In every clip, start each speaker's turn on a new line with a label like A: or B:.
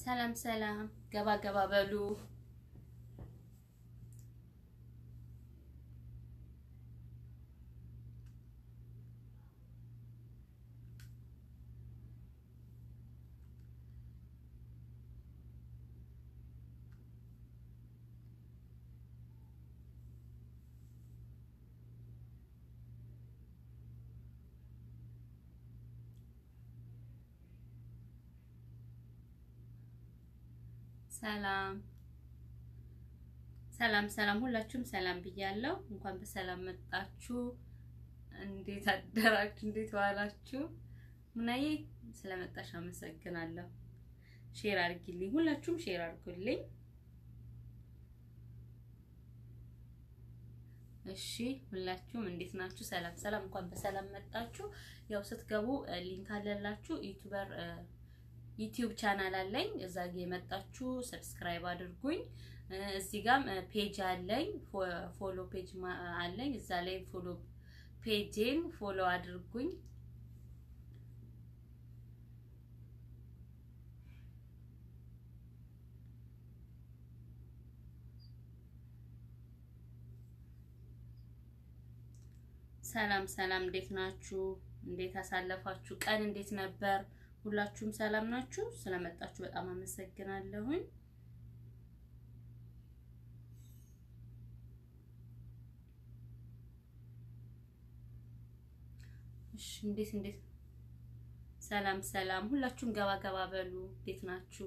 A: ሰላም ሰላም፣ ገባ ገባ በሉ። ሰላም ሰላም ሰላም፣ ሁላችሁም ሰላም ብያለሁ። እንኳን በሰላም መጣችሁ። እንዴት አደራችሁ? እንዴት ዋላችሁ? ሙናዬ ስለመጣሽ አመሰግናለሁ። ሼር አድርጊልኝ፣ ሁላችሁም ሼር አድርጉልኝ። እሺ ሁላችሁም እንዴት ናችሁ? ሰላም ሰላም፣ እንኳን በሰላም መጣችሁ። ያው ስትገቡ ሊንክ አለላችሁ ዩቲዩበር ዩቲዩብ ቻናል አለኝ። እዛ ጋ የመጣችሁ ሰብስክራይብ አድርጉኝ። እዚህ ጋም ፔጅ አለኝ፣ ፎሎ ፔጅ አለኝ። እዛ ላይ ፎሎ ፔጅን ፎሎ አድርጉኝ። ሰላም ሰላም፣ እንዴት ናችሁ? እንዴት አሳለፋችሁ? ቀን እንዴት ነበር? ሁላችሁም ሰላም ናችሁ? ስለመጣችሁ በጣም አመሰግናለሁኝ። እሺ እንዴት እንዴት ሰላም ሰላም፣ ሁላችሁም ገባ ገባ በሉ። እንዴት ናችሁ?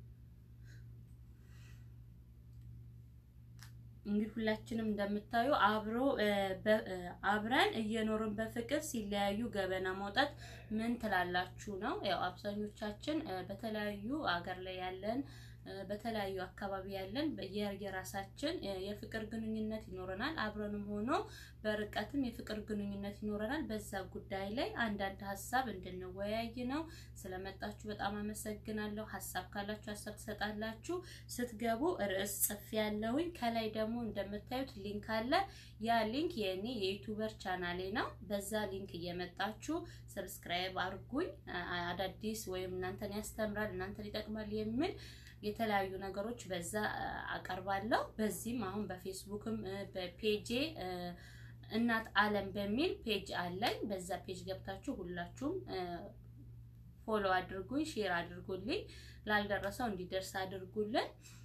A: እንግዲህ ሁላችንም እንደምታዩ አብሮ አብረን እየኖርን በፍቅር ሲለያዩ ገበና ማውጣት ምን ትላላችሁ ነው። ያው አብዛኞቻችን በተለያዩ አገር ላይ ያለን በተለያዩ አካባቢ ያለን የራሳችን የፍቅር ግንኙነት ይኖረናል። አብረንም ሆኖ በርቀትም የፍቅር ግንኙነት ይኖረናል። በዛ ጉዳይ ላይ አንዳንድ ሀሳብ እንድንወያይ ነው። ስለመጣችሁ በጣም አመሰግናለሁ። ሀሳብ ካላችሁ ሀሳብ ትሰጣላችሁ። ስትገቡ ርዕስ ጽፌ ያለሁኝ ከላይ ደግሞ እንደምታዩት ሊንክ አለ። ያ ሊንክ የእኔ የዩቱበር ቻናሌ ነው። በዛ ሊንክ እየመጣችሁ ሰብስክራይብ አድርጉኝ። አዳዲስ ወይም እናንተን ያስተምራል እናንተን ይጠቅማል የሚል የተለያዩ ነገሮች በዛ አቀርባለሁ። በዚህም አሁን በፌስቡክም በፔጄ እናት አለም በሚል ፔጅ አለኝ። በዛ ፔጅ ገብታችሁ ሁላችሁም ፎሎ አድርጉኝ፣ ሼር አድርጉልኝ፣ ላልደረሰው እንዲደርስ አድርጉልን።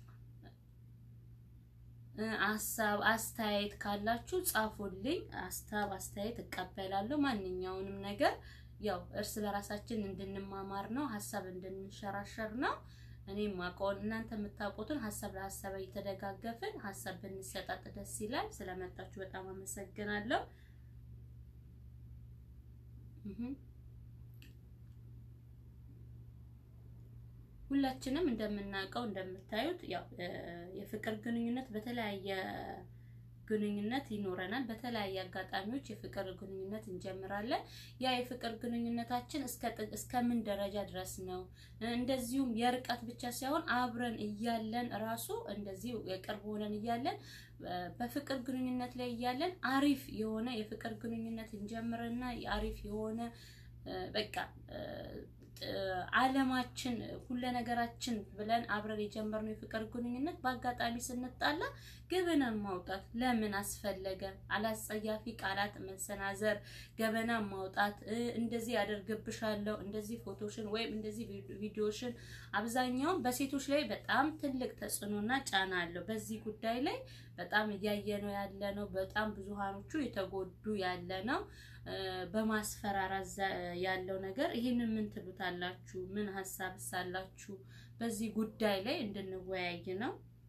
A: ሀሳብ አስተያየት ካላችሁ ጻፉልኝ። ሀሳብ አስተያየት እቀበላለሁ። ማንኛውንም ነገር ያው እርስ በራሳችን እንድንማማር ነው፣ ሀሳብ እንድንሸራሸር ነው። እኔም ማውቀውን እናንተ የምታውቁትን ሀሳብ ለሀሳብ እየተደጋገፍን ሀሳብ ብንሰጣጥ ደስ ይላል። ስለመጣችሁ በጣም አመሰግናለሁ። ሁላችንም እንደምናውቀው እንደምታዩት ያው የፍቅር ግንኙነት በተለያየ ግንኙነት ይኖረናል። በተለያየ አጋጣሚዎች የፍቅር ግንኙነት እንጀምራለን። ያ የፍቅር ግንኙነታችን እስከ ምን ደረጃ ድረስ ነው? እንደዚሁም የርቀት ብቻ ሳይሆን አብረን እያለን ራሱ እንደዚሁ የቅርብ ሆነን እያለን በፍቅር ግንኙነት ላይ እያለን አሪፍ የሆነ የፍቅር ግንኙነት እንጀምርና አሪፍ የሆነ በቃ ዓለማችን ሁለ ነገራችን ብለን አብረን የጀመርነው የፍቅር ግንኙነት በአጋጣሚ ስንጣላ ገበናን ማውጣት ለምን አስፈለገ? አላስጸያፊ ቃላት መሰናዘር፣ ገበና ማውጣት፣ እንደዚህ ያደርግብሻለሁ፣ እንደዚህ ፎቶሽን ወይም እንደዚህ ቪዲዮሽን አብዛኛውን በሴቶች ላይ በጣም ትልቅ ተጽዕኖና ጫና አለው። በዚህ ጉዳይ ላይ በጣም እያየነው ያለ ነው። በጣም ብዙሃኖቹ የተጎዱ ያለ ነው። በማስፈራራት ያለው ነገር ይህንን ምን ትሉታላችሁ? ምን ሀሳብ ሳላችሁ በዚህ ጉዳይ ላይ እንድንወያይ ነው።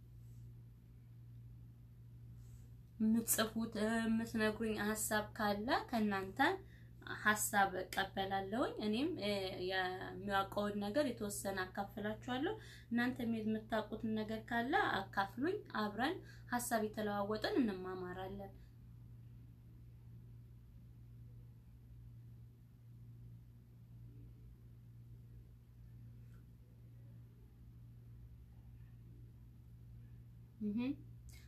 A: የምትጽፉት የምትነግሩኝ ሀሳብ ካለ ከእናንተ ሀሳብ እቀበላለሁኝ። እኔም የሚያውቀውን ነገር የተወሰነ አካፍላችኋለሁ። እናንተ የምታውቁትን ነገር ካለ አካፍሉኝ። አብረን ሀሳብ የተለዋወጥን እንማማራለን።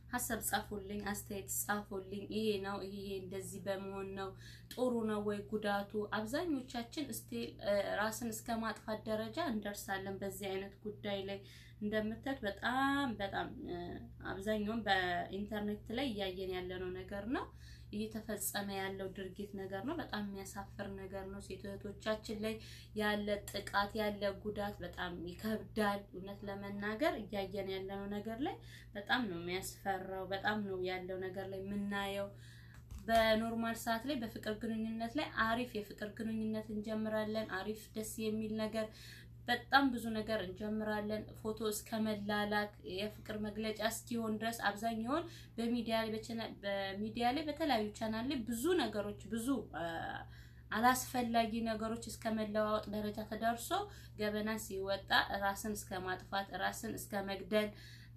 A: ሀሳብ ጻፉልኝ፣ አስተያየት ጻፉልኝ። ይሄ ነው ይሄ እንደዚህ በመሆን ነው ጥሩ ነው ወይ ጉዳቱ? አብዛኞቻችን እስቲ ራስን እስከ ማጥፋት ደረጃ እንደርሳለን በዚህ አይነት ጉዳይ ላይ እንደምታዩት በጣም በጣም አብዛኛውን በኢንተርኔት ላይ እያየን ያለነው ነገር ነው እየተፈጸመ ያለው ድርጊት ነገር ነው። በጣም የሚያሳፍር ነገር ነው። ሴት እህቶቻችን ላይ ያለ ጥቃት ያለ ጉዳት በጣም ይከብዳል። እውነት ለመናገር እያየን ያለነው ነገር ላይ በጣም ነው የሚያስፈራው። በጣም ነው ያለው ነገር ላይ የምናየው። በኖርማል ሰዓት ላይ በፍቅር ግንኙነት ላይ አሪፍ የፍቅር ግንኙነት እንጀምራለን። አሪፍ ደስ የሚል ነገር በጣም ብዙ ነገር እንጀምራለን። ፎቶ እስከ መላላክ የፍቅር መግለጫ እስኪሆን ድረስ አብዛኛውን በሚዲያ ላይ በሚዲያ ላይ በተለያዩ ቻናል ላይ ብዙ ነገሮች ብዙ አላስፈላጊ ነገሮች እስከ መለዋወጥ ደረጃ ተደርሶ ገበና ሲወጣ ራስን እስከ ማጥፋት ራስን እስከ መግደል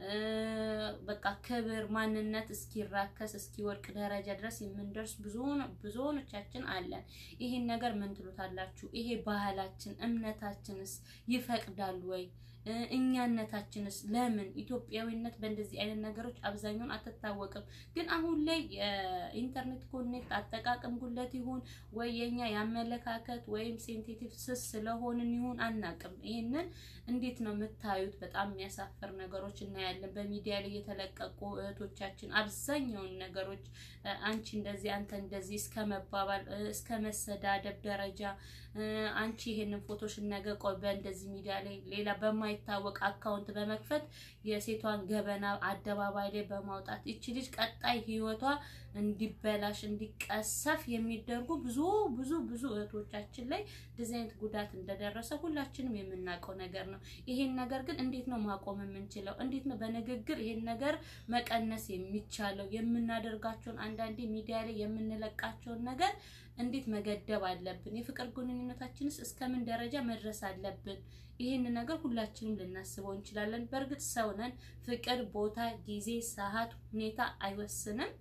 A: በቃ ክብር ማንነት እስኪራከስ እስኪወድቅ ደረጃ ድረስ የምንደርስ ብዙዎቻችን አለን። ይህን ነገር ምን ትሉታላችሁ? ይሄ ባህላችን እምነታችንስ ይፈቅዳል ወይ? እኛነታችንስ ለምን ኢትዮጵያዊነት በእንደዚህ አይነት ነገሮች አብዛኛውን አትታወቅም። ግን አሁን ላይ የኢንተርኔት ኮኔክት አጠቃቀም ጉለት ይሁን ወይ የኛ የአመለካከት ወይም ሴንሲቲቭ ስስ ስለሆንን ይሁን አናቅም። ይህንን እንዴት ነው የምታዩት? በጣም የሚያሳፍር ነገሮች እናያለን በሚዲያ ላይ የተለቀቁ እህቶቻችን አብዛኛውን ነገሮች አንቺ እንደዚህ አንተ እንደዚህ እስከ መባባል እስከ መሰዳደብ ደረጃ አንቺ ይሄንን ፎቶሽን ነገ ቆይ በእንደዚህ ሚዲያ ላይ ሌላ በማይታወቅ አካውንት በመክፈት የሴቷን ገበና አደባባይ ላይ በማውጣት እቺ ልጅ ቀጣይ ህይወቷ እንዲበላሽ እንዲቀሰፍ የሚደርጉ ብዙ ብዙ ብዙ እህቶቻችን ላይ እንደዚህ አይነት ጉዳት እንደደረሰ ሁላችንም የምናውቀው ነገር ነው። ይሄን ነገር ግን እንዴት ነው ማቆም የምንችለው? እንዴት ነው በንግግር ይሄን ነገር መቀነስ የሚቻለው? የምናደርጋቸውን አንዳንዴ ሚዲያ ላይ የምንለቃቸውን ነገር እንዴት መገደብ አለብን? የፍቅር ግንኙነታችንስ እስከምን ደረጃ መድረስ አለብን? ይህን ነገር ሁላችንም ልናስበው እንችላለን። በእርግጥ ሰው ነን። ፍቅር ቦታ፣ ጊዜ፣ ሰዓት፣ ሁኔታ አይወስንም።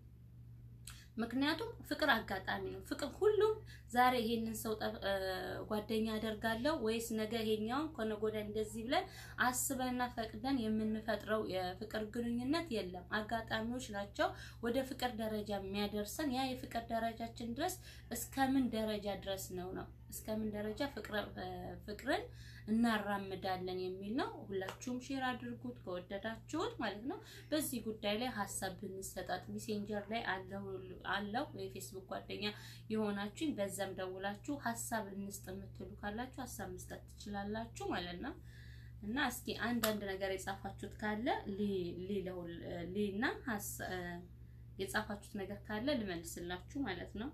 A: ምክንያቱም ፍቅር አጋጣሚ ነው። ፍቅር ሁሉም ዛሬ ይሄንን ሰው ጓደኛ አደርጋለሁ ወይስ ነገ ይሄኛውን ከነገ ወዲያ እንደዚህ ብለን አስበንና ፈቅደን የምንፈጥረው የፍቅር ግንኙነት የለም። አጋጣሚዎች ናቸው ወደ ፍቅር ደረጃ የሚያደርሰን። ያ የፍቅር ደረጃችን ድረስ እስከምን ደረጃ ድረስ ነው ነው እስከምን ደረጃ ፍቅርን እናራምዳለን የሚል ነው። ሁላችሁም ሼር አድርጉት ከወደዳችሁት ማለት ነው። በዚህ ጉዳይ ላይ ሀሳብ ብንሰጣት ሜሴንጀር ላይ አለው የፌስቡክ ጓደኛ የሆናችሁኝ በዛም ደውላችሁ ሀሳብ እንስጥ የምትሉ ካላችሁ ሀሳብ መስጠት ትችላላችሁ ማለት ነው። እና እስኪ አንዳንድ ነገር የጻፋችሁት ካለ ሊና የጻፋችሁት ነገር ካለ ልመልስላችሁ ማለት ነው።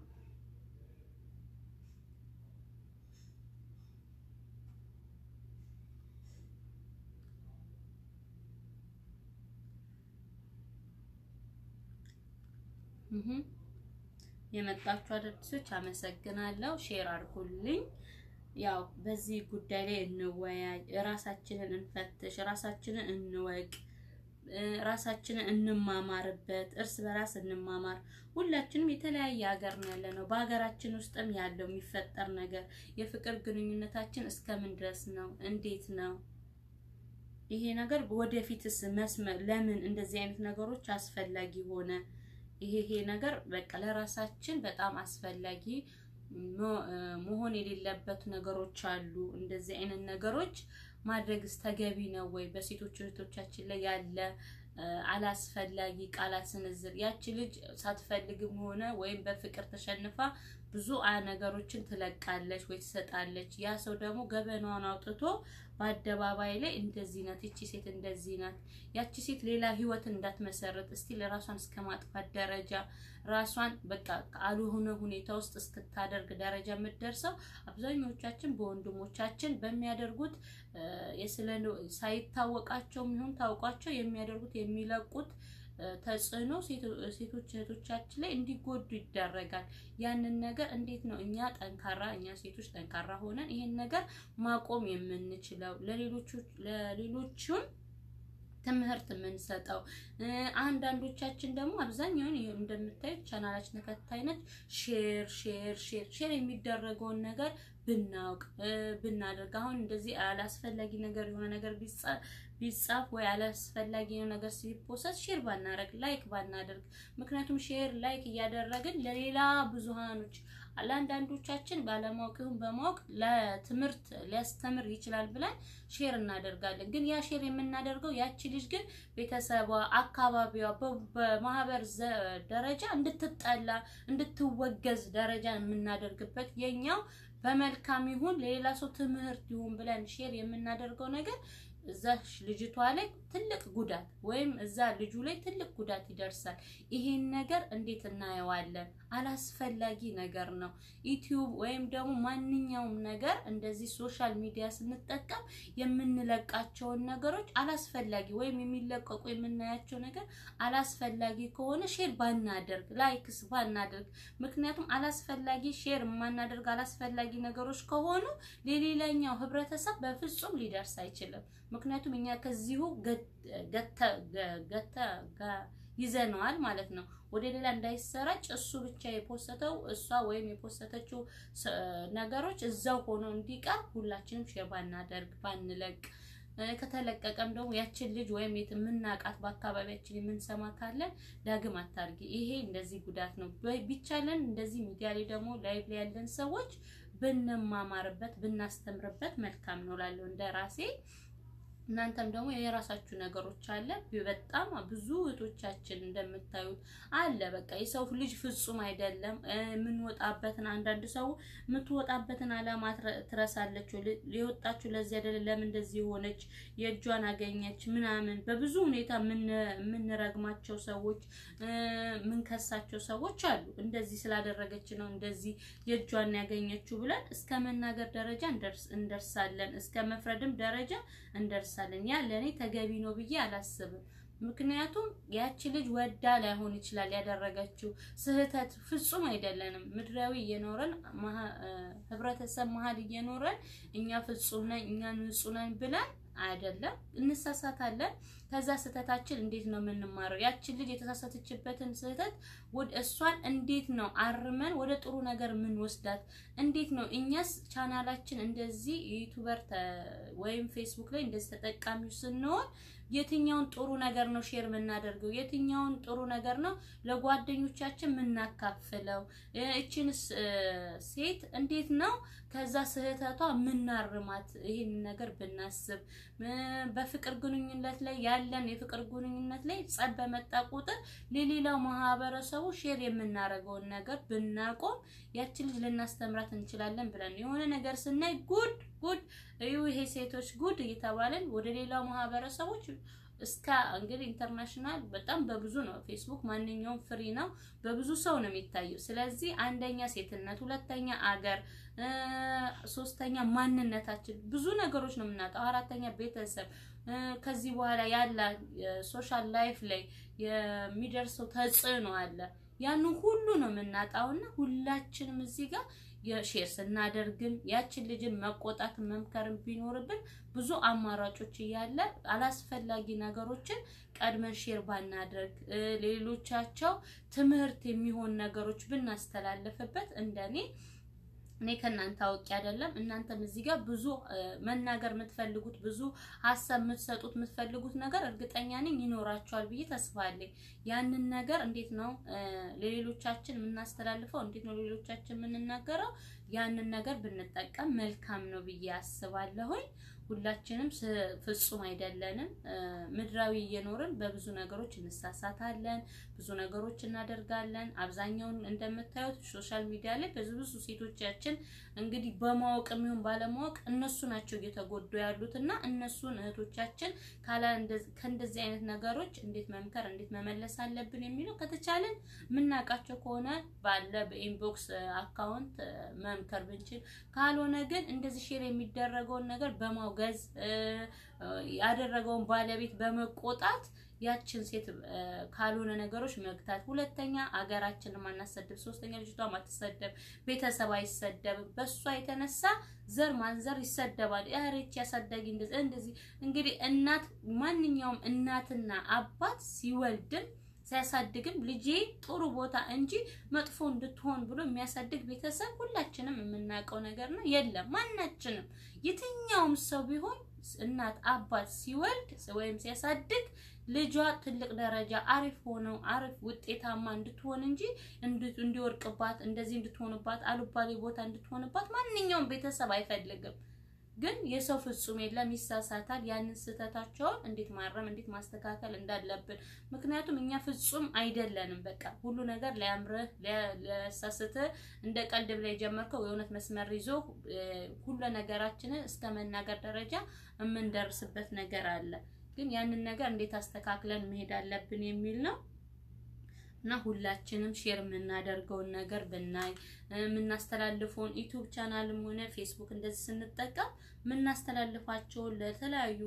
A: የመጣችሁ አዳዲሶች አመሰግናለሁ። ሼር አድርጉልኝ። ያው በዚህ ጉዳይ ላይ እንወያይ፣ ራሳችንን እንፈትሽ፣ ራሳችንን እንወቅ፣ ራሳችንን እንማማርበት፣ እርስ በራስ እንማማር። ሁላችንም የተለያየ ሀገር ነው ያለ ነው። በሀገራችን ውስጥም ያለው የሚፈጠር ነገር የፍቅር ግንኙነታችን እስከምን ድረስ ነው? እንዴት ነው ይሄ ነገር? ወደፊትስ መስመር ለምን እንደዚህ አይነት ነገሮች አስፈላጊ ሆነ? ይሄ ይሄ ነገር በቃ ለራሳችን በጣም አስፈላጊ መሆን የሌለበት ነገሮች አሉ። እንደዚህ አይነት ነገሮች ማድረግስ ተገቢ ነው ወይ? በሴቶች እህቶቻችን ላይ ያለ አላስፈላጊ ቃላት ስንዝር ያቺ ልጅ ሳትፈልግም ሆነ ወይም በፍቅር ተሸንፋ ብዙ ነገሮችን ትለቃለች ወይ ትሰጣለች። ያ ሰው ደግሞ ገበናዋን አውጥቶ በአደባባይ ላይ እንደዚህ ናት፣ ይቺ ሴት እንደዚህ ናት፣ ያቺ ሴት ሌላ ህይወትን እንዳትመሰረት እስቲ ለራሷን እስከ ማጥፋት ደረጃ ራሷን በቃ ካልሆነ ሁኔታ ውስጥ እስክታደርግ ደረጃ የምትደርሰው አብዛኞቻችን በወንድሞቻችን በሚያደርጉት የስለ ሳይታወቃቸውም ይሁን ታውቋቸው የሚያደርጉት የሚለቁት ተጽዕኖ ሴቶች እህቶቻችን ላይ እንዲጎዱ ይደረጋል። ያንን ነገር እንዴት ነው እኛ ጠንካራ እኛ ሴቶች ጠንካራ ሆነን ይሄን ነገር ማቆም የምንችለው ለሌሎቹም ትምህርት የምንሰጠው? አንዳንዶቻችን ደግሞ አብዛኛውን እንደምታዩት ቻናላችን ተከታይነት ሼር ሼር ሼር ሼር የሚደረገውን ነገር ብናውቅ ብናደርግ አሁን እንደዚህ አላስፈላጊ ነገር የሆነ ነገር ቢጻፍ ወይ አላስፈላጊ ነገር ሲፖሰት ሼር ባናደርግ ላይክ ባናደርግ። ምክንያቱም ሼር ላይክ እያደረግን ለሌላ ብዙሃኖች ለአንዳንዶቻችን ባለማወቅ ይሁን በማወቅ ለትምህርት ሊያስተምር ይችላል ብለን ሼር እናደርጋለን። ግን ያ ሼር የምናደርገው ያቺ ልጅ ግን ቤተሰቧ፣ አካባቢዋ በማህበር ደረጃ እንድትጠላ እንድትወገዝ ደረጃ የምናደርግበት የኛው በመልካም ይሁን ለሌላ ሰው ትምህርት ይሁን ብለን ሼር የምናደርገው ነገር እዛ ልጅቷ ላይ ትልቅ ጉዳት ወይም እዛ ልጁ ላይ ትልቅ ጉዳት ይደርሳል። ይሄን ነገር እንዴት እናየዋለን? አላስፈላጊ ነገር ነው። ዩቲዩብ ወይም ደግሞ ማንኛውም ነገር እንደዚህ ሶሻል ሚዲያ ስንጠቀም የምንለቃቸውን ነገሮች አላስፈላጊ ወይም የሚለቀቁ የምናያቸው ነገር አላስፈላጊ ከሆነ ሼር ባናደርግ፣ ላይክስ ባናደርግ። ምክንያቱም አላስፈላጊ ሼር የማናደርግ አላስፈላጊ ነገሮች ከሆኑ ለሌላኛው ህብረተሰብ በፍጹም ሊደርስ አይችልም። ምክንያቱም እኛ ከዚሁ ገተ ይዘነዋል ማለት ነው። ወደ ሌላ እንዳይሰራጭ እሱ ብቻ የፖስተው እሷ ወይም የፖስተተችው ነገሮች እዛው ሆኖ እንዲቀር ሁላችንም ሼር ባናደርግ ባንለቅ። ከተለቀቀም ደግሞ ያችን ልጅ ወይም የምናውቃት በአካባቢያችን የምንሰማ ካለን ዳግም አታርጊ፣ ይሄ እንደዚህ ጉዳት ነው። ቢቻለን እንደዚህ ሚዲያ ላይ ደግሞ ላይቭ ላይ ያለን ሰዎች ብንማማርበት ብናስተምርበት መልካም ነው ላለው እንደ ራሴ እናንተም ደግሞ የራሳችሁ ነገሮች አለ። በጣም ብዙ እህቶቻችን እንደምታዩት አለ። በቃ የሰው ልጅ ፍጹም አይደለም። የምንወጣበትን አንዳንድ ሰው የምትወጣበትን አላማ ትረሳለች። ሊወጣችሁ ለዚህ አይደለም፣ ለምን እንደዚህ ሆነች፣ የእጇን አገኘች ምናምን በብዙ ሁኔታ የምንረግማቸው ሰዎች፣ የምንከሳቸው ሰዎች አሉ። እንደዚህ ስላደረገች ነው እንደዚህ የእጇን ያገኘችው ብለን እስከ መናገር ደረጃ እንደርሳለን። እስከ መፍረድም ደረጃ እንደርሳለን። ያ ለእኔ ተገቢ ነው ብዬ አላስብም። ምክንያቱም ያቺ ልጅ ወዳ ላይሆን ይችላል ያደረገችው ስህተት ፍጹም አይደለንም። ምድራዊ እየኖረን ህብረተሰብ መሀል እየኖረን እኛ ፍጹም ነን እኛ ንጹህ ነን ብለን አይደለም፣ እንሳሳታለን። ከዛ ስህተታችን እንዴት ነው የምንማረው? ያችን ልጅ የተሳሳተችበትን ስህተት ወደ እሷን እንዴት ነው አርመን ወደ ጥሩ ነገር የምንወስዳት? እንዴት ነው እኛስ ቻናላችን እንደዚህ ዩቲዩበር ወይም ፌስቡክ ላይ እንደዚህ ተጠቃሚው ስንሆን የትኛውን ጥሩ ነገር ነው ሼር የምናደርገው? የትኛውን ጥሩ ነገር ነው ለጓደኞቻችን የምናካፍለው? እችን ሴት እንዴት ነው ከዛ ስህተቷ የምናርማት? ይህን ነገር ብናስብ በፍቅር ግንኙነት ላይ ያለን የፍቅር ግንኙነት ላይ ጸብ በመጣ ቁጥር ለሌላው ማህበረሰቡ ሼር የምናደርገውን ነገር ብናቆም ያችን ልጅ ልናስተምራት እንችላለን ብለን የሆነ ነገር ስናይ ጉድ ጉድ እዩ ይሄ ሴቶች ጉድ እየተባለን ወደ ሌላው ማህበረሰቦች እስከ እንግዲህ ኢንተርናሽናል በጣም በብዙ ነው። ፌስቡክ ማንኛውም ፍሪ ነው፣ በብዙ ሰው ነው የሚታየው። ስለዚህ አንደኛ ሴትነት፣ ሁለተኛ አገር፣ ሶስተኛ ማንነታችን ብዙ ነገሮች ነው የምናጣው። አራተኛ ቤተሰብ ከዚህ በኋላ ያለ ሶሻል ላይፍ ላይ የሚደርሰው ተጽዕኖ አለ። ያንን ሁሉ ነው የምናጣውና ሁላችንም እዚህ ጋር የሼር ስናደርግም ያችን ልጅን መቆጣት መምከርን ቢኖርብን ብዙ አማራጮች እያለ አላስፈላጊ ነገሮችን ቀድመን ሼር ባናደርግ ሌሎቻቸው ትምህርት የሚሆን ነገሮች ብናስተላልፍበት እንደኔ እኔ ከእናንተ አውቄ አይደለም። እናንተም እዚህ ጋር ብዙ መናገር የምትፈልጉት ብዙ ሀሳብ የምትሰጡት የምትፈልጉት ነገር እርግጠኛ ነኝ ይኖራቸዋል ብዬ ተስፋ አለኝ። ያንን ነገር እንዴት ነው ለሌሎቻችን የምናስተላልፈው? እንዴት ነው ለሌሎቻችን የምንናገረው? ያንን ነገር ብንጠቀም መልካም ነው ብዬ አስባለሁኝ። ሁላችንም ፍጹም አይደለንም። ምድራዊ እየኖርን በብዙ ነገሮች እንሳሳታለን፣ ብዙ ነገሮች እናደርጋለን። አብዛኛውን እንደምታዩት ሶሻል ሚዲያ ላይ ብዙ ብዙ ሴቶቻችን እንግዲህ በማወቅ የሚሆን ባለማወቅ እነሱ ናቸው እየተጎዱ ያሉት እና እነሱን እህቶቻችን ከእንደዚህ አይነት ነገሮች እንዴት መምከር እንዴት መመለስ አለብን የሚለው ከተቻለን የምናውቃቸው ከሆነ ባለ በኢንቦክስ አካውንት መምከር ብንችል፣ ካልሆነ ግን እንደዚህ ሼር የሚደረገውን ነገር በማውገዝ ያደረገውን ባለቤት በመቆጣት ያችን ሴት ካልሆነ ነገሮች መግታት። ሁለተኛ አገራችንን ማናሰደብ፣ ሶስተኛ ልጅቷ ማትሰደብ፣ ቤተሰብ አይሰደብም። በሷ የተነሳ ዘር ማንዘር ይሰደባል። ያሬች ያሳዳጊ እንደዚህ እንደዚህ። እንግዲህ እናት ማንኛውም እናትና አባት ሲወልድም ሲያሳድግም ልጄ ጥሩ ቦታ እንጂ መጥፎ እንድትሆን ብሎ የሚያሳድግ ቤተሰብ ሁላችንም የምናውቀው ነገር ነው። የለም ማናችንም የትኛውም ሰው ቢሆን እናት አባት ሲወልድ ወይም ሲያሳድግ ልጇ ትልቅ ደረጃ አሪፍ ሆነው አሪፍ ውጤታማ እንድትሆን እንጂ እንዲወርቅባት እንደዚህ እንድትሆንባት አሉባሌ ቦታ እንድትሆንባት ማንኛውም ቤተሰብ አይፈልግም። ግን የሰው ፍጹም የለም፣ ይሳሳታል። ያንን ስህተታቸውን እንዴት ማረም እንዴት ማስተካከል እንዳለብን ምክንያቱም እኛ ፍጹም አይደለንም። በቃ ሁሉ ነገር ሊያምርህ ሊያሳስትህ እንደ ቀልድ ብላ የጀመርከው የእውነት መስመር ይዞ ሁሉ ነገራችንን እስከ መናገር ደረጃ የምንደርስበት ነገር አለ። ግን ያንን ነገር እንዴት አስተካክለን መሄድ አለብን የሚል ነው። እና ሁላችንም ሼር የምናደርገውን ነገር ብናይ የምናስተላልፈውን ዩቲዩብ ቻናልም ሆነ ፌስቡክ እንደዚህ ስንጠቀም የምናስተላልፋቸውን ለተለያዩ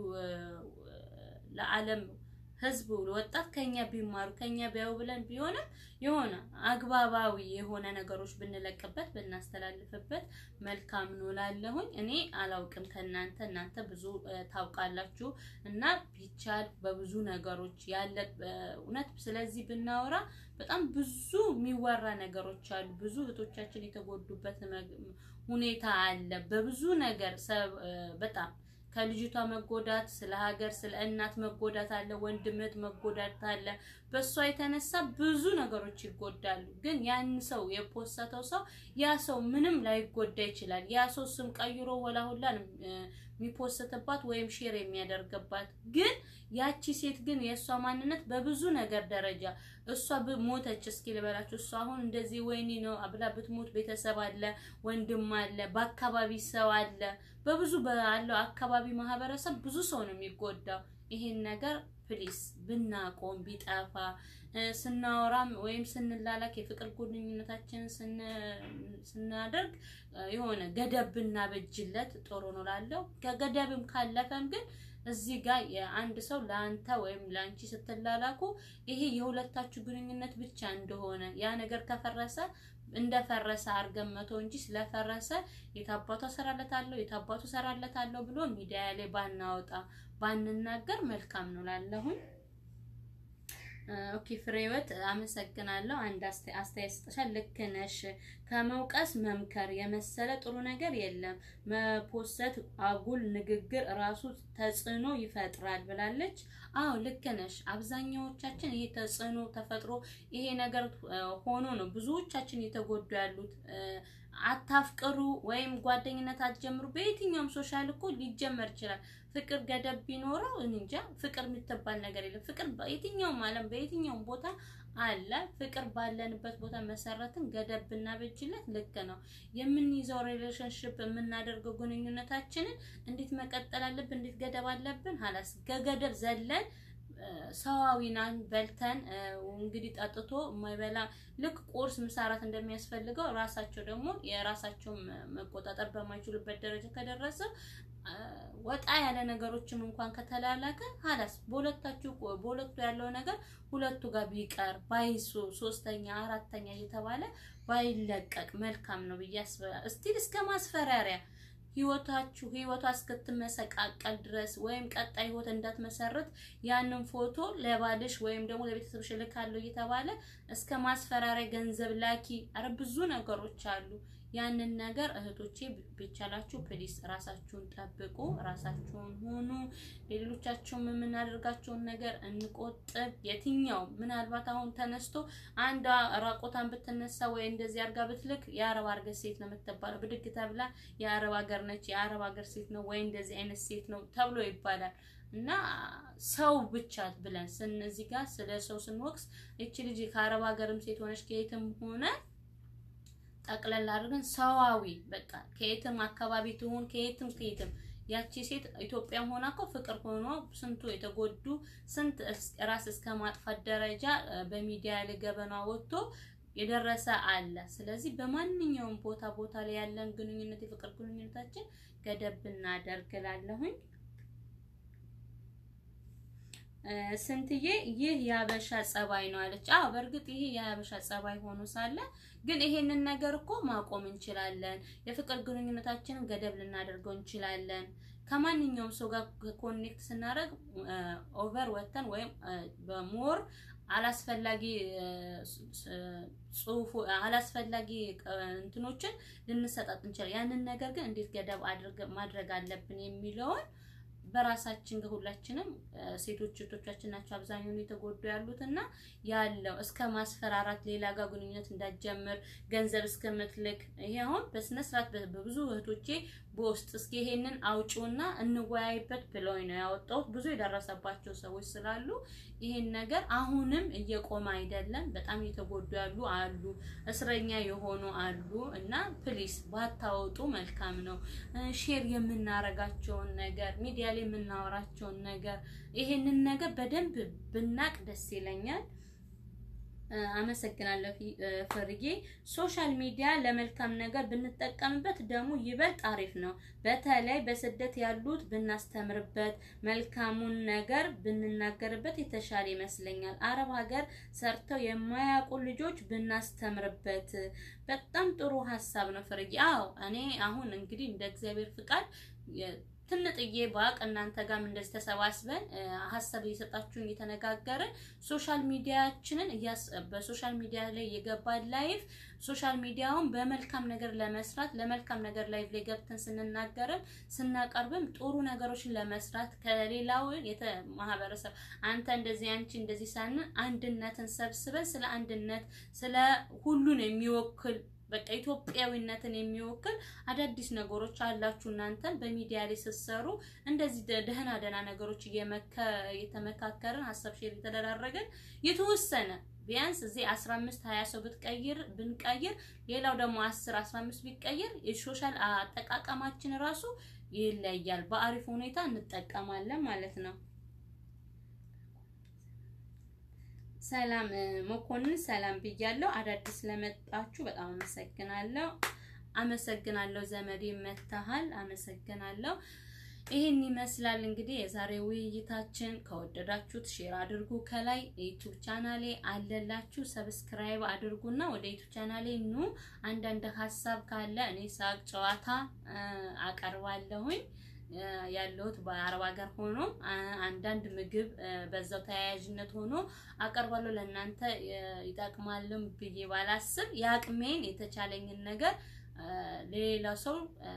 A: ለዓለም ሕዝብ ወጣት ከኛ ቢማሩ ከኛ ቢያዩ ብለን ቢሆንም የሆነ አግባባዊ የሆነ ነገሮች ብንለቅበት ብናስተላልፍበት መልካም ነው ላለሁኝ። እኔ አላውቅም ከእናንተ እናንተ ብዙ ታውቃላችሁ እና ቢቻል በብዙ ነገሮች ያለ እውነት ስለዚህ ብናወራ በጣም ብዙ የሚወራ ነገሮች አሉ። ብዙ እህቶቻችን የተጎዱበት ሁኔታ አለ። በብዙ ነገር በጣም ከልጅቷ መጎዳት ስለ ሀገር ስለ እናት መጎዳት አለ። ወንድምት መጎዳት አለ። በእሷ የተነሳ ብዙ ነገሮች ይጎዳሉ። ግን ያን ሰው የፖሰተው ሰው ያ ሰው ምንም ላይጎዳ ይችላል። ያ ሰው ስም ቀይሮ ወላ ሁላ የሚፖስትባት ወይም ሼር የሚያደርግባት ግን ያቺ ሴት ግን የእሷ ማንነት በብዙ ነገር ደረጃ እሷ ሞተች እስኪ ልበላችሁ። እሷ አሁን እንደዚህ ወይኒ ነው ብላ ብትሞት ቤተሰብ አለ፣ ወንድም አለ፣ በአካባቢ ሰው አለ። በብዙ ባለው አካባቢ ማህበረሰብ ብዙ ሰው ነው የሚጎዳው። ይሄን ነገር ፕሊስ ብናቆም ቢጠፋ ስናወራም ወይም ስንላላክ የፍቅር ግንኙነታችንን ስናደርግ የሆነ ገደብ ብናበጅለት ጥሩ ነው ላለው ከገደብም ካለፈም ግን እዚህ ጋር የአንድ ሰው ለአንተ ወይም ለአንቺ ስትላላኩ ይሄ የሁለታችሁ ግንኙነት ብቻ እንደሆነ ያ ነገር ከፈረሰ እንደፈረሰ አድርገን መቶ እንጂ ስለፈረሰ የታባቱ እሰራለታለሁ የታባቱ እሰራለታለሁ ብሎ ሚዲያ ላይ ባናወጣ ባንናገር መልካም ነው ላለሁኝ። ኦኬ ፍሬወት አመሰግናለሁ። አንድ አስተያየት ስጥሻል። ልክ ነሽ። ከመውቀስ መምከር የመሰለ ጥሩ ነገር የለም። መፖሰት አጉል ንግግር ራሱ ተጽዕኖ ይፈጥራል ብላለች። አዎ ልክ ነሽ። አብዛኛዎቻችን ይሄ ተጽዕኖ ተፈጥሮ ይሄ ነገር ሆኖ ነው ብዙዎቻችን እየተጎዱ ያሉት። አታፍቅሩ ወይም ጓደኝነት አትጀምሩ። በየትኛውም ሶሻል እኮ ሊጀመር ይችላል። ፍቅር ገደብ ቢኖረው እንጃ ፍቅር የምትባል ነገር የለም። ፍቅር በየትኛውም ዓለም በየትኛውም ቦታ አለ። ፍቅር ባለንበት ቦታ መሰረትን ገደብ ብናበጅለት ልክ ነው። የምንይዘው ሪሌሽንሽፕ የምናደርገው ግንኙነታችንን እንዴት መቀጠል አለብን? እንዴት ገደብ አለብን? ሀላስ ከገደብ ዘለን ሰዋዊናን በልተን እንግዲህ ጠጥቶ የማይበላ ልክ ቁርስ ምሳ እራት እንደሚያስፈልገው ራሳቸው ደግሞ የራሳቸውን መቆጣጠር በማይችሉበት ደረጃ ከደረሰ ወጣ ያለ ነገሮችን እንኳን ከተላላከ ሀላስ በሁለታችሁ በሁለቱ ያለው ነገር ሁለቱ ጋር ቢቀር ባይሱ ሶስተኛ አራተኛ እየተባለ ባይለቀቅ መልካም ነው ብዬ አስባለሁ። እስቲል እስከ ማስፈራሪያ ህይወታችሁ ህይወቷ እስክትመሰቃቀል ድረስ ወይም ቀጣይ ህይወት እንዳትመሰርት ያንን ፎቶ ለባልሽ ወይም ደግሞ ለቤተሰብሽ ልካለሁ እየተባለ እስከ ማስፈራሪያ ገንዘብ ላኪ። አረ ብዙ ነገሮች አሉ። ያንን ነገር እህቶቼ ቢቻላችሁ ፕሊስ ራሳችሁን ጠብቁ፣ ራሳችሁን ሁኑ። ሌሎቻችሁም የምናደርጋቸውን ነገር እንቆጥብ። የትኛው ምናልባት አሁን ተነስቶ አንዷ ራቆታን ብትነሳ ወይ እንደዚህ አርጋ ብትልክ የአረብ ሀገር ሴት ነው የምትባለው። ብድግ ተብላ የአረብ ሀገር ነች፣ የአረብ ሀገር ሴት ነው ወይ እንደዚህ አይነት ሴት ነው ተብሎ ይባላል። እና ሰው ብቻ ብለን ስንዚህ ጋር ስለ ሰው ስንወቅስ እቺ ልጅ ከአረብ ሀገርም ሴት ሆነች ከየትም ሆነ ጠቅለል አድርገን ሰዋዊ በቃ ከየትም አካባቢ ትሆን ከየትም ከየትም ያቺ ሴት ኢትዮጵያም ሆና እኮ ፍቅር ሆኖ ስንቱ የተጎዱ ስንት ራስ እስከ ማጥፋት ደረጃ በሚዲያ ላይ ገበና ወጥቶ የደረሰ አለ። ስለዚህ በማንኛውም ቦታ ቦታ ላይ ያለን ግንኙነት የፍቅር ግንኙነታችን ገደብ ብናደርግ እላለሁኝ። ስንትዬ ይህ የሀበሻ ጸባይ ነው አለች። አዎ በእርግጥ ይሄ የሀበሻ ጸባይ ሆኖ ሳለ ግን ይሄንን ነገር እኮ ማቆም እንችላለን። የፍቅር ግንኙነታችንን ገደብ ልናደርገው እንችላለን። ከማንኛውም ሰው ጋር ኮኔክት ስናደርግ ኦቨር ወተን ወይም በሞር አላስፈላጊ ጽሁፉ አላስፈላጊ እንትኖችን ልንሰጣጥ እንችላለን። ያንን ነገር ግን እንዴት ገደብ ማድረግ አለብን የሚለውን በራሳችን ሁላችንም ሴቶች እህቶቻችን ናቸው አብዛኛውን የተጎዱ ያሉት እና ያለው እስከ ማስፈራራት ሌላ ጋር ግንኙነት እንዳትጀምር ገንዘብ እስከምትልክ ይሄ አሁን በስነ ስርዓት በብዙ እህቶቼ በውስጥ እስኪ ይሄንን አውጪውና እንወያይበት ብለውኝ ነው ያወጣሁት። ብዙ የደረሰባቸው ሰዎች ስላሉ ይሄን ነገር አሁንም እየቆመ አይደለም። በጣም እየተጎዱ ያሉ አሉ፣ እስረኛ የሆኑ አሉ እና ፕሊስ ባታወጡ መልካም ነው። ሼር የምናረጋቸውን ነገር ሚዲያ ላይ የምናወራቸውን ነገር ይሄንን ነገር በደንብ ብናቅ ደስ ይለኛል። አመሰግናለሁ ፍርዬ። ሶሻል ሚዲያ ለመልካም ነገር ብንጠቀምበት ደግሞ ይበልጥ አሪፍ ነው። በተለይ በስደት ያሉት ብናስተምርበት፣ መልካሙን ነገር ብንናገርበት የተሻለ ይመስለኛል። አረብ ሀገር ሰርተው የማያውቁ ልጆች ብናስተምርበት በጣም ጥሩ ሀሳብ ነው ፍርዬ። አዎ እኔ አሁን እንግዲህ እንደ እግዚአብሔር ፍቃድ ትንጥዬ ባቅ እናንተ ጋርም እንደዚህ ተሰባስበን ሀሳብ እየሰጣችሁን እየተነጋገርን ሶሻል ሚዲያችንን በሶሻል ሚዲያ ላይ የገባን ላይፍ ሶሻል ሚዲያውን በመልካም ነገር ለመስራት ለመልካም ነገር ላይፍ ላይ ገብተን ስንናገርም ስናቀርብም ጥሩ ነገሮችን ለመስራት ከሌላው ማህበረሰብ አንተ እንደዚህ አንቺ እንደዚህ ሳንን አንድነትን ሰብስበን ስለ አንድነት ስለ ሁሉን የሚወክል በቃ ኢትዮጵያዊነትን የሚወክል አዳዲስ ነገሮች አላችሁ። እናንተን በሚዲያ ላይ ስትሰሩ እንደዚህ ደህና ደህና ነገሮች እየተመካከርን ሀሳብ ሼር የተደራረገን የተወሰነ ቢያንስ እዚህ 15 20 ሰው ብትቀይር ብንቀይር ሌላው ደግሞ 10 15 ቢቀይር የሶሻል አጠቃቀማችን ራሱ ይለያል። በአሪፍ ሁኔታ እንጠቀማለን ማለት ነው። ሰላም መኮንን ሰላም ብያለሁ። አዳዲስ ስለመጣችሁ በጣም አመሰግናለሁ። አመሰግናለሁ ዘመዴ መተሃል። አመሰግናለሁ። ይህን ይመስላል እንግዲህ የዛሬ ውይይታችን። ከወደዳችሁት ሼር አድርጉ። ከላይ ዩቲዩብ ቻናሌ አለላችሁ፣ ሰብስክራይብ አድርጉና ወደ ዩቲዩብ ቻናሌ ኑ። አንዳንድ ሀሳብ ካለ እኔ ሳቅ ጨዋታ አቀርባለሁኝ ያለሁት በአረብ ሀገር ሆኖ አንዳንድ ምግብ በዛው ተያያዥነት ሆኖ አቀርባለሁ። ለእናንተ ይጠቅማልም ብዬ ባላስብ የአቅሜን የተቻለኝን ነገር ለሌላ ሰው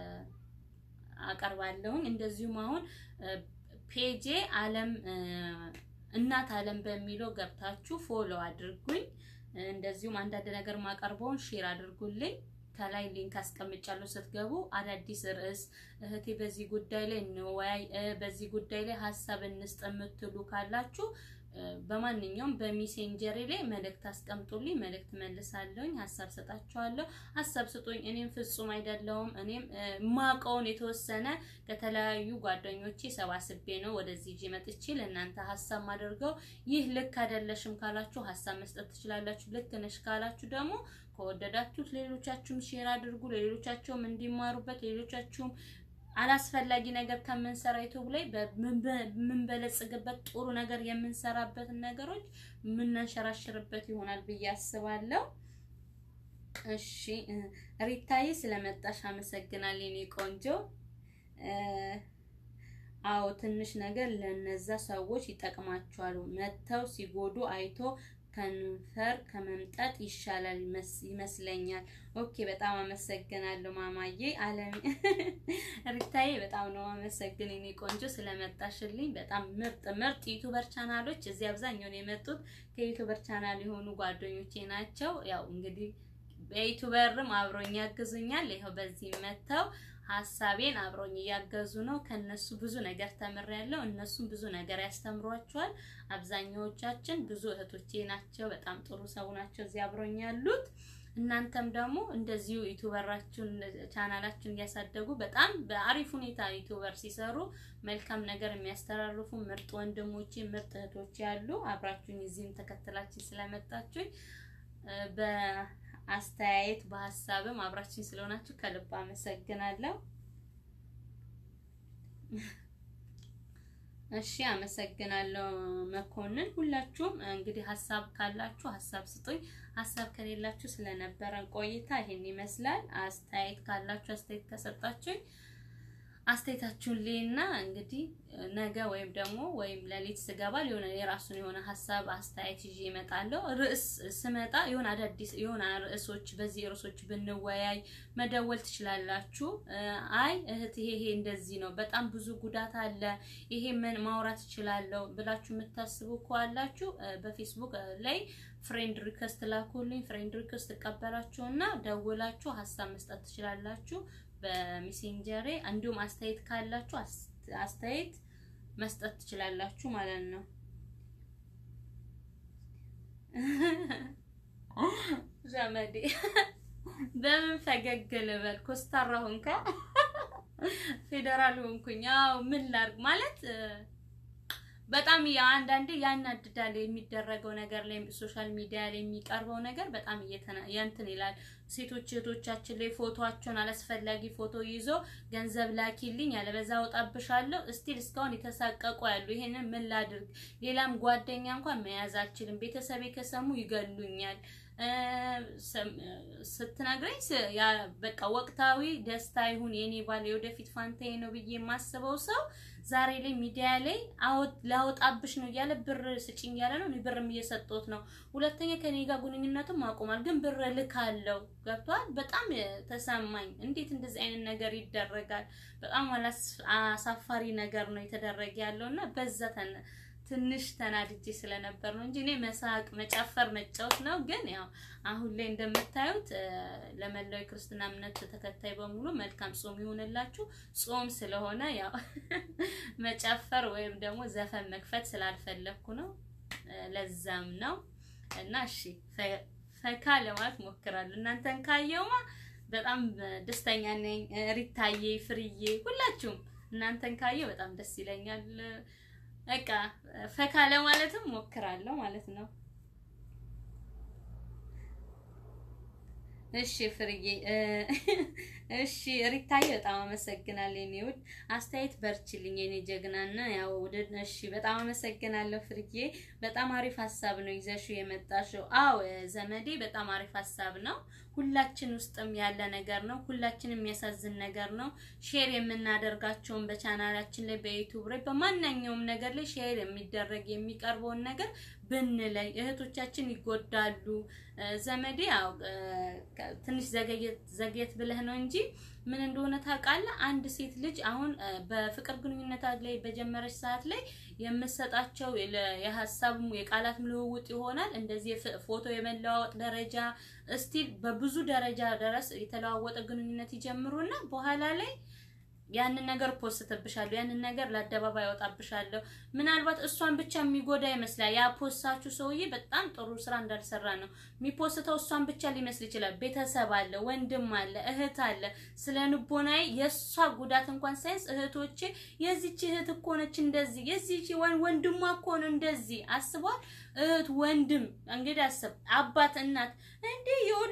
A: አቀርባለሁኝ። እንደዚሁም አሁን ፔጄ አለም እናት አለም በሚለው ገብታችሁ ፎሎ አድርጉኝ። እንደዚሁም አንዳንድ ነገር ማቀርበውን ሼር አድርጉልኝ። ከላይ ሊንክ አስቀምጫለሁ። ስትገቡ አዳዲስ ርዕስ እህቴ በዚህ ጉዳይ ላይ እንወያይ፣ በዚህ ጉዳይ ላይ ሀሳብ እንስጥ የምትሉ ካላችሁ በማንኛውም በሜሴንጀር ላይ መልእክት አስቀምጡልኝ። መልእክት መልሳለሁኝ፣ ሀሳብ ሰጣችኋለሁ። ሀሳብ ስጡኝ። እኔም ፍጹም አይደለሁም። እኔም ማቀውን የተወሰነ ከተለያዩ ጓደኞቼ ሰባስቤ ነው ወደዚህ ይዤ መጥቼ ለእናንተ ሀሳብ ማደርገው። ይህ ልክ አይደለሽም ካላችሁ ሀሳብ መስጠት ትችላላችሁ። ልክ ነሽ ካላችሁ ደግሞ ከወደዳችሁት ሌሎቻችሁም ሼር አድርጉ። ሌሎቻቸውም እንዲማሩበት ሌሎቻችሁም አላስፈላጊ ነገር ከምንሰራ ዩቲዩብ ላይ በምንበለጽግበት ጥሩ ነገር የምንሰራበትን ነገሮች የምናንሸራሽርበት ይሆናል ብዬ አስባለሁ። እሺ ሪታዬ ስለመጣሽ አመሰግናለሁ የኔ ቆንጆ። አዎ ትንሽ ነገር ለነዛ ሰዎች ይጠቅማቸዋል። መተው ሲጎዱ አይቶ ከንፈር ከመምጠጥ ይሻላል ይመስለኛል። ኦኬ በጣም አመሰግናለሁ ማማዬ አለም ሪታዬ፣ በጣም ነው አመሰግን የኔ ቆንጆ ስለመጣሽልኝ። በጣም ምርጥ ምርጥ ዩቲዩበር ቻናሎች እዚህ አብዛኛውን የመጡት ከዩቲዩበር ቻናል የሆኑ ጓደኞቼ ናቸው። ያው እንግዲህ በዩቲዩበርም አብሮኝ ያግዙኛል። ይኸው በዚህ መተው ሀሳቤን አብሮኝ እያገዙ ነው። ከነሱ ብዙ ነገር ተምሬያለሁ። እነሱም ብዙ ነገር ያስተምሯቸዋል። አብዛኛዎቻችን ብዙ እህቶቼ ናቸው። በጣም ጥሩ ሰው ናቸው እዚህ አብሮኝ ያሉት። እናንተም ደግሞ እንደዚሁ ዩቲዩበራችሁን ቻናላችሁን እያሳደጉ በጣም በአሪፍ ሁኔታ ዩቲዩበር ሲሰሩ መልካም ነገር የሚያስተላልፉ ምርጥ ወንድሞቼ ምርጥ እህቶቼ ያሉ አብራችሁኝ እዚህም ተከትላችን ስለመጣችሁኝ በአስተያየት በሀሳብም አብራችን ስለሆናችሁ ከልብ አመሰግናለሁ። እሺ አመሰግናለሁ መኮንን። ሁላችሁም እንግዲህ ሀሳብ ካላችሁ ሀሳብ ስጡኝ። ሀሳብ ከሌላችሁ ስለነበረን ቆይታ ይሄን ይመስላል። አስተያየት ካላችሁ አስተያየት ከሰጣችሁኝ አስተያየታችሁን ሌና እንግዲህ ነገ ወይም ደግሞ ወይም ሌሊት ስገባ ሊሆነ የራሱን የሆነ ሀሳብ አስተያየት ይዤ እመጣለሁ። ርዕስ ስመጣ የሆነ አዳዲስ የሆነ ርዕሶች በዚህ ርዕሶች ብንወያይ መደወል ትችላላችሁ። አይ እህት ይሄ ይሄ እንደዚህ ነው፣ በጣም ብዙ ጉዳት አለ፣ ይሄ ምን ማውራት እችላለሁ ብላችሁ የምታስቡ ከዋላችሁ በፌስቡክ ላይ ፍሬንድ ሪከስት ላኩልኝ። ፍሬንድ ሪከስት እቀበላችሁና ደውላችሁ ሀሳብ መስጠት ትችላላችሁ በሜሴንጀሬ እንዲሁም አስተያየት ካላችሁ አስተያየት መስጠት ትችላላችሁ ማለት ነው። ዘመዴ በምን ፈገግ ልበል? ኮስታራ ሆንካ ፌዴራል ሆንኩኝ። አዎ ምን ላድርግ ማለት በጣም አንዳንዴ ያናድዳል። የሚደረገው ነገር ላይ ሶሻል ሚዲያ ላይ የሚቀርበው ነገር በጣም እንትን ይላል። ሴቶች እህቶቻችን ላይ ፎቶቸውን አላስፈላጊ ፎቶ ይዞ ገንዘብ ላኪልኝ ያለበዛ አወጣብሻለሁ እስቲል እስካሁን የተሳቀቁ ያሉ። ይሄንን ምን ላድርግ? ሌላም ጓደኛ እንኳን መያዝ አልችልም። ቤተሰቤ ከሰሙ ይገሉኛል ስትነግረኝ በቃ ወቅታዊ ደስታ ይሁን የኔ ባል የወደፊት ፋንታዬ ነው ብዬ የማስበው ሰው ዛሬ ላይ ሚዲያ ላይ ላወጣብሽ ነው እያለ ብር ስጭኝ እያለ ነው። ብርም እየሰጠሁት ነው። ሁለተኛ ከኔ ጋር ግንኙነትም አቁሟል፣ ግን ብር ልካለው። ገብቷል። በጣም ተሰማኝ። እንዴት እንደዚህ አይነት ነገር ይደረጋል? በጣም አሳፋሪ ነገር ነው የተደረገ ያለው እና በዛ ትንሽ ተናድጄ ስለነበር ነው እንጂ እኔ መሳቅ፣ መጨፈር፣ መጫወት ነው። ግን ያው አሁን ላይ እንደምታዩት ለመላው የክርስትና እምነት ተከታይ በሙሉ መልካም ጾም ይሆንላችሁ። ጾም ስለሆነ ያው መጨፈር ወይም ደግሞ ዘፈን መክፈት ስላልፈለኩ ነው። ለዛም ነው እና እሺ ፈካ ለማለት ሞክራለሁ። እናንተን ካየውማ በጣም ደስተኛ ነኝ። ሪታዬ፣ ፍርዬ፣ ሁላችሁም እናንተን ካየው በጣም ደስ ይለኛል። በቃ ፈካ ለማለትም ሞክራለሁ ማለት ነው። እሺ ፍርዬ፣ እሺ ሪታዬ፣ በጣም አመሰግናለሁ የኔ ውድ አስተያየት። በርችልኝ የኔ ጀግናና ያው እሺ፣ በጣም አመሰግናለሁ ፍርዬ። በጣም አሪፍ ሀሳብ ነው ይዘሽው የመጣሽው። አዎ ዘመዴ፣ በጣም አሪፍ ሀሳብ ነው። ሁላችን ውስጥም ያለ ነገር ነው። ሁላችንም የሚያሳዝን ነገር ነው። ሼር የምናደርጋቸውን በቻናላችን ላይ በዩቲዩብ ላይ በማንኛውም ነገር ላይ ሼር የሚደረግ የሚቀርበውን ነገር ብንለይ እህቶቻችን ይጎዳሉ። ዘመዴ ያው ትንሽ ዘግየት ብለህ ነው እንጂ ምን እንደሆነ ታውቃለህ? አንድ ሴት ልጅ አሁን በፍቅር ግንኙነት ላይ በጀመረች ሰዓት ላይ የምሰጣቸው የሀሳብ የቃላት ልውውጥ ይሆናል። እንደዚህ ፎቶ የመለዋወጥ ደረጃ እስቲል በብዙ ደረጃ ድረስ የተለዋወጠ ግንኙነት ይጀምሩና በኋላ ላይ ያንን ነገር ፖስትብሻለሁ፣ ያንን ነገር ለአደባባይ ያወጣብሻለሁ። ምናልባት እሷን ብቻ የሚጎዳ ይመስላል። ያ ፖስታችሁ ሰውዬ በጣም ጥሩ ስራ እንዳልሰራ ነው የሚፖስተው። እሷን ብቻ ሊመስል ይችላል። ቤተሰብ አለ፣ ወንድም አለ፣ እህት አለ። ስለ ንቦናዬ የእሷ ጉዳት እንኳን ሳይንስ እህቶቼ፣ የዚች እህት እኮ ነች እንደዚህ፣ የዚች ወንድሟ እኮ ነው እንደዚህ አስቧል። እህት ወንድም እንግዲህ አስብ፣ አባት እናት እንዴ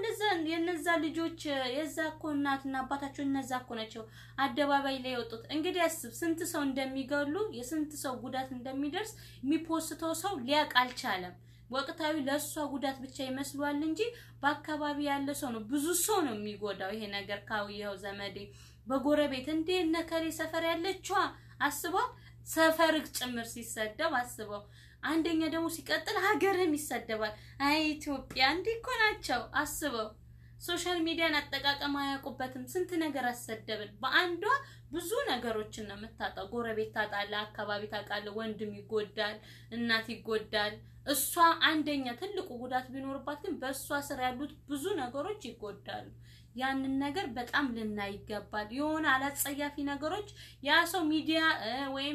A: የነዛ ልጆች የዛ እኮ እናትና አባታቸው እነዛ እኮ ናቸው አደባባይ ላይ የወጡት። እንግዲህ አስብ ስንት ሰው እንደሚገሉ የስንት ሰው ጉዳት እንደሚደርስ የሚፖስተው ሰው ሊያውቅ አልቻለም። ወቅታዊ ለእሷ ጉዳት ብቻ ይመስሏል እንጂ በአካባቢ ያለ ሰው ነው ብዙ ሰው ነው የሚጎዳው። ይሄ ነገር ካውየው ዘመዴ በጎረቤት እንዴ ነከሌ ሰፈር ያለችዋ አስበው፣ ሰፈርግ ጭምር ሲሰደብ አስበው። አንደኛ ደግሞ ሲቀጥል ሀገርም ይሰደባል። አይ ኢትዮጵያ እንዲህ እኮ ናቸው አስበው። ሶሻል ሚዲያን አጠቃቀም አያውቁበትም። ስንት ነገር አሰደብን። በአንዷ ብዙ ነገሮችን ነው የምታጣው። ጎረቤት ታጣለ፣ አካባቢ ታውቃለ፣ ወንድም ይጎዳል፣ እናት ይጎዳል። እሷ አንደኛ ትልቁ ጉዳት ቢኖርባት ግን በእሷ ስር ያሉት ብዙ ነገሮች ይጎዳሉ። ያንን ነገር በጣም ልናይ ይገባል። የሆነ አላጸያፊ ነገሮች ያ ሰው ሚዲያ ወይም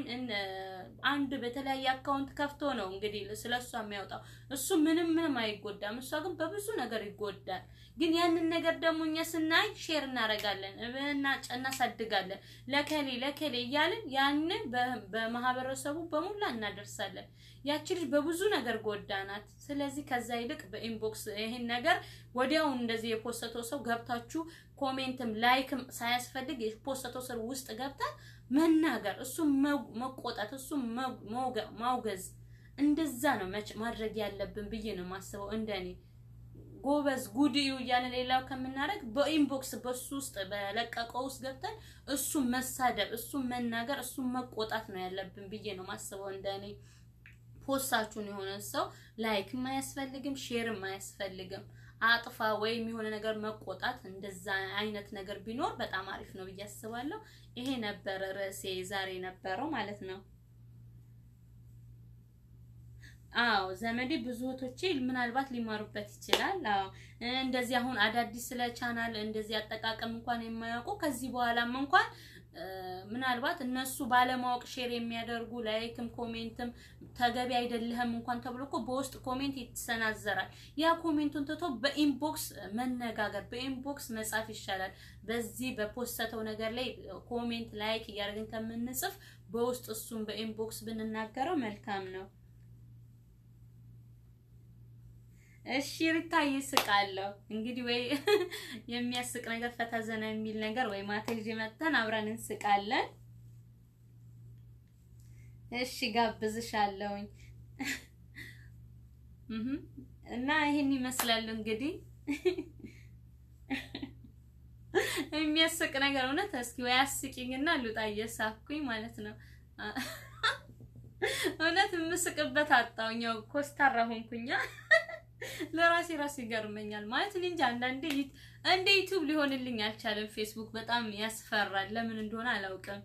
A: አንድ በተለያየ አካውንት ከፍቶ ነው እንግዲህ ስለ እሷ የሚያወጣው። እሱ ምንም ምንም አይጎዳም፣ እሷ ግን በብዙ ነገር ይጎዳል። ግን ያንን ነገር ደግሞ እኛ ስናይ ሼር እናደርጋለን፣ እናሳድጋለን፣ ለከሌ ለከሌ እያልን ያንን በማህበረሰቡ በሙላ እናደርሳለን። ያቺ ልጅ በብዙ ነገር ጎዳናት። ስለዚህ ከዛ ይልቅ በኢንቦክስ ይሄን ነገር ወዲያው እንደዚህ የፖስተው ሰው ገብታችሁ ኮሜንትም ላይክም ሳያስፈልግ የፖስተው ሰው ውስጥ ገብታ መናገር፣ እሱ መቆጣት፣ እሱ ማውገዝ እንደዛ ነው ማድረግ ያለብን ብዬ ነው የማስበው እንደኔ ጎበዝ ጉድዩ እያለ ሌላው ከምናደርግ በኢንቦክስ በሱ ውስጥ በለቀቀው ውስጥ ገብተን እሱን መሳደብ፣ እሱን መናገር፣ እሱን መቆጣት ነው ያለብን ብዬ ነው ማስበው እንደኔ። ፖስታችሁን የሆነ ሰው ላይክም አያስፈልግም፣ ሼርም አያስፈልግም። አጥፋ ወይም የሆነ ነገር መቆጣት እንደዛ አይነት ነገር ቢኖር በጣም አሪፍ ነው ብዬ አስባለሁ። ይሄ ነበረ ርዕሴ ዛሬ ነበረው ማለት ነው። አዎ ዘመዴ ብዙ እህቶቼ ምናልባት ሊማሩበት ይችላል። አዎ እንደዚህ አሁን አዳዲስ ስለ ቻናል እንደዚህ አጠቃቀም እንኳን የማያውቁ ከዚህ በኋላም እንኳን ምናልባት እነሱ ባለማወቅ ሼር የሚያደርጉ ላይክም ኮሜንትም ተገቢ አይደለህም እንኳን ተብሎ እኮ በውስጥ ኮሜንት ይሰናዘራል። ያ ኮሜንቱን ትቶ በኢንቦክስ መነጋገር በኢንቦክስ መጻፍ ይሻላል። በዚህ በፖስተተው ነገር ላይ ኮሜንት ላይክ እያደረግን ከምንጽፍ በውስጥ እሱን በኢንቦክስ ብንናገረው መልካም ነው። እሺ ሪታ ይስቃለሁ። እንግዲህ ወይ የሚያስቅ ነገር ፈታ ዘና የሚል ነገር ወይ ማታ ይዤ መጥተን አብረን እንስቃለን። እሺ ጋብዝሻለሁኝ እና ይሄን ይመስላል እንግዲህ የሚያስቅ ነገር እውነት። እስኪ ወይ አስቂኝና ልውጣ እየሳኩኝ ማለት ነው። እውነት የምስቅበት አጣሁኝ። ያው ኮስታራ ሆንኩኛ። ለራሴ ራሱ ይገርመኛል ማለት እኔ እንጃ። አንዳንዴ እንደ ዩቲዩብ ሊሆንልኝ አልቻለም። ፌስቡክ በጣም ያስፈራል። ለምን እንደሆነ አላውቅም።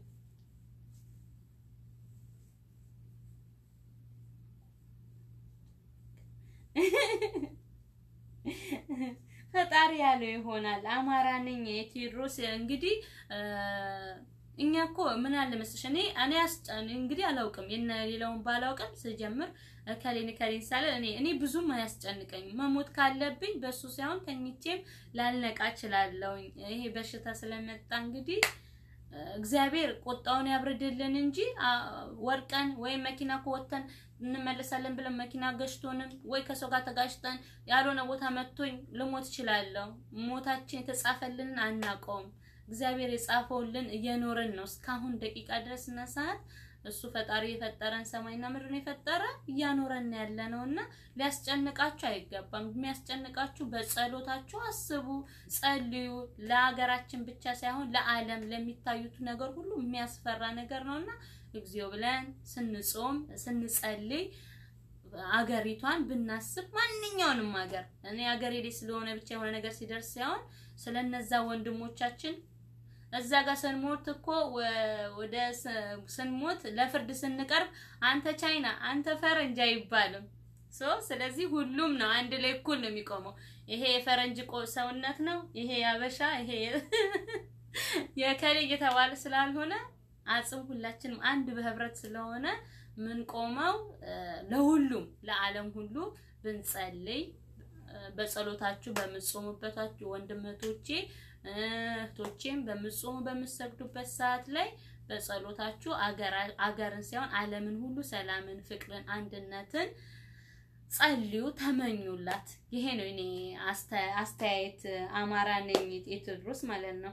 A: ፈጣሪ ያለው ይሆናል። አማራ ነኝ የቴዎድሮስ እንግዲህ እኛ እኮ ምን አለ መሰለሽ እኔ እኔ እንግዲህ አላውቅም የነ ሌላውን ባላውቅም ስጀምር ከሌን ከሌን ሳለ እኔ እኔ ብዙም አያስጨንቀኝም። መሞት ካለብኝ በሱ ሳይሆን ተኝቼም ላልነቃ እችላለሁ። ይሄ በሽታ ስለመጣ እንግዲህ እግዚአብሔር ቁጣውን ያብርድልን እንጂ ወርቀን ወይም መኪና ከወተን እንመለሳለን ብለን መኪና ገጭቶንም ወይ ከሰው ጋር ተጋጭተን ያልሆነ ቦታ መጥቶኝ ልሞት እችላለሁ። ሞታችን የተጻፈልንን አናውቀውም። እግዚአብሔር የጻፈውልን እየኖርን ነው እስካሁን ደቂቃ ድረስ እና ሰዓት እሱ ፈጣሪ የፈጠረን ሰማይና ምድርን የፈጠረ እያኖረን ያለ ነው እና ሊያስጨንቃችሁ አይገባም። የሚያስጨንቃችሁ በጸሎታችሁ አስቡ፣ ጸልዩ። ለሀገራችን ብቻ ሳይሆን ለዓለም ለሚታዩት ነገር ሁሉ የሚያስፈራ ነገር ነው እና እግዚኦ ብለን ስንጾም ስንጸልይ አገሪቷን ብናስብ ማንኛውንም ሀገር እኔ ሀገሬ ላይ ስለሆነ ብቻ የሆነ ነገር ሲደርስ ሳይሆን ስለነዛ ወንድሞቻችን እዛ ጋር ስንሞት እኮ ወደ ስንሞት ለፍርድ ስንቀርብ አንተ ቻይና አንተ ፈረንጅ አይባልም። ሶ ስለዚህ ሁሉም ነው አንድ ላይ እኩል ነው የሚቆመው። ይሄ የፈረንጅ ሰውነት ነው፣ ይሄ ያበሻ፣ ይሄ የከሌ እየተባለ ስላልሆነ አጽም ሁላችንም አንድ በህብረት ስለሆነ ምን ቆመው ለሁሉም ለዓለም ሁሉ ብንጸልይ በጸሎታችሁ በምትጾሙበታችሁ ወንድመቶቼ እህቶቼም በምትጾሙ በምትሰግዱበት ሰዓት ላይ በጸሎታችሁ አገርን ሳይሆን ዓለምን ሁሉ ሰላምን፣ ፍቅርን፣ አንድነትን ጸልዩ፣ ተመኙላት። ይሄ ነው እኔ አስተያየት። አማራ ነኝ የቴዎድሮስ ማለት ነው።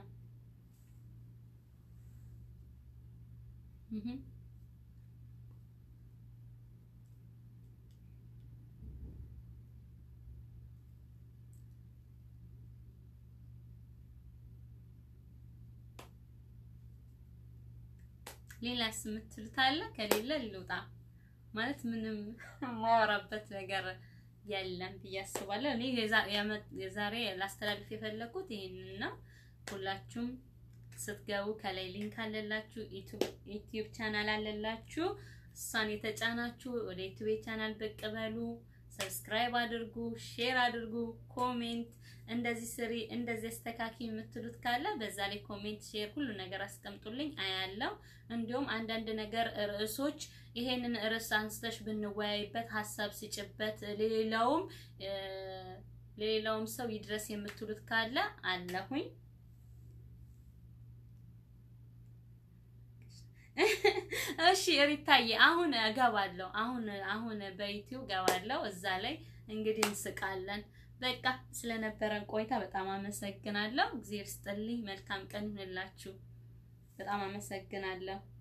A: ሌላስ የምትሉት አለ? ከሌለ ልውጣ ማለት ምንም ማወራበት ነገር የለም ብዬ አስባለሁ። እኔ የዛሬ ላስተላልፍ የፈለኩት ይሄንን ነው። ሁላችሁም ስትገቡ ከላይ ሊንክ አለላችሁ፣ ዩቲዩብ ቻናል አለላችሁ። እሷን የተጫናችሁ ወደ ዩቲዩብ ቻናል ብቅ በሉ፣ ሰብስክራይብ አድርጉ፣ ሼር አድርጉ፣ ኮሜንት እንደዚህ ስሪ እንደዚህ አስተካኪ የምትሉት ካለ በዛ ላይ ኮሜንት፣ ሼር ሁሉ ነገር አስቀምጡልኝ አያለው። እንዲሁም አንዳንድ ነገር ርዕሶች ይሄንን ርዕስ አንስተሽ ብንወያይበት ሀሳብ ስጭበት ሌላውም ሌላውም ሰው ይድረስ የምትሉት ካለ አለሁኝ። እሺ ሪታዬ፣ አሁን እገባለሁ። አሁን አሁን በዩቲዩብ እገባለሁ። እዛ ላይ እንግዲህ እንስቃለን። በቃ ስለነበረን ቆይታ በጣም አመሰግናለሁ። እግዚአብሔር ስጥልኝ። መልካም ቀን ይሁንላችሁ። በጣም አመሰግናለሁ።